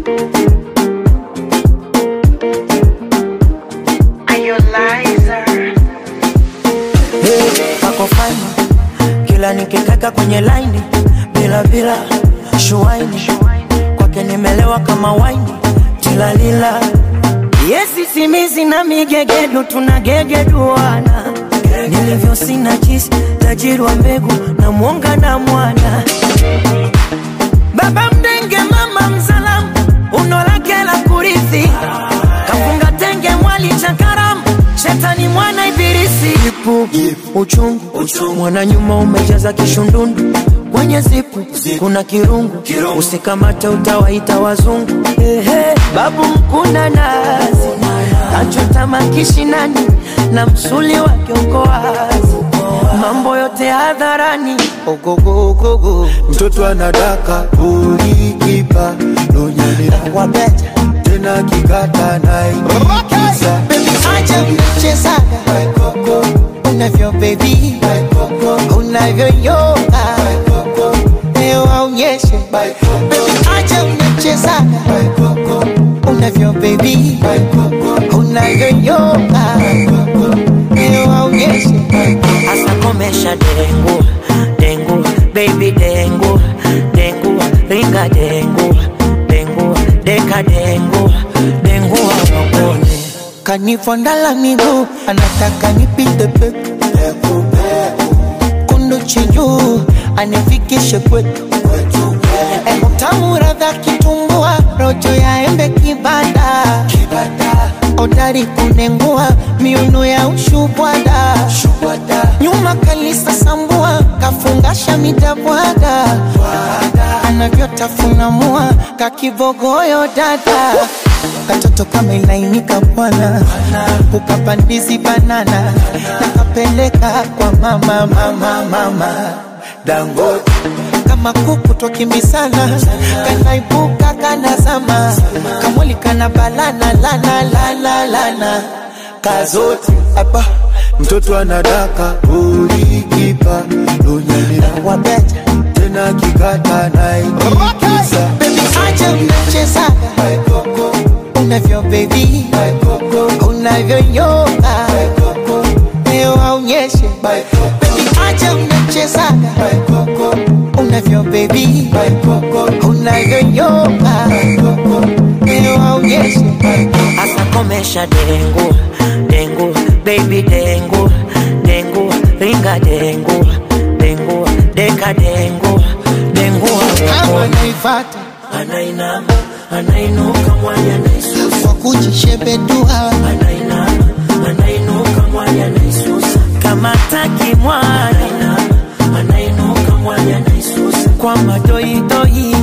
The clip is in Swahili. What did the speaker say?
Hey, kako fine kila nikikaka kwenye laini bila bila shuaini kwake nimelewa kama waini tilalila yesi simizi na migegedu tunagegeduana nilivyo sina jisi tajiri wa mbegu na mwonga na mwana baba mdenge mama mzalamu uno lake la kurithi kafunga tenge mwali cha karamu shetani mwana ibilisi ipu uchungu, mwana nyuma umejaza kishundundu kwenye zipu kuna kirungu, usikamate utawaita wazungu Ehe, babu mkuna nazi kachota makishinani na msuli wake uko wazi mambo yote hadharani ogogogogo mtoto anadaka ulikipa donyelea wabeta tena kikata naikiza acha mchezaga unavyo bebi unavyoyoga leo aonyeshe Baby, acha mchezaga unavyo bebi unavyoyoga leo aonyeshe Asa komesha dengu dengu baby dengu dengu ringa dengu dengu deka dengu dengu awakone kanifondala miguu anataka nipite peku kundu chinjuu anifikishe kwetu utamu radha kitumbua rojo ya embe kibada odari kunengua miuno ya ushubwada nyuma kalisa sambua kafungasha midabwaga anavyotafuna mua kakibogoyo dada katoto kama ilainika bwana ukapandizi banana nakapeleka kwa mama mama mama dangote kama kuku twakimbisana kanaibuka kanazama kamwili kana balana lana lana lana kazote hapa mtoto anadaka ulikipa donyelea wabeta tena kikata naikiza bebi acha mnachezaga unavyo bebi unavyoyoga leo aonyeshe bebi acha mnachezaga unavyo bebi unavyoyoga leo aonyeshe Asa komesha dengu dengu baby dengu dengu ringa dengu dengu deka dengu dengu kama awakone naifata anainama anainuka mwanya naisusa kwa kujishebedua anainama anainuka mwanya naisusa kama taki mwana anainuka mwanya naisusa kwa madoido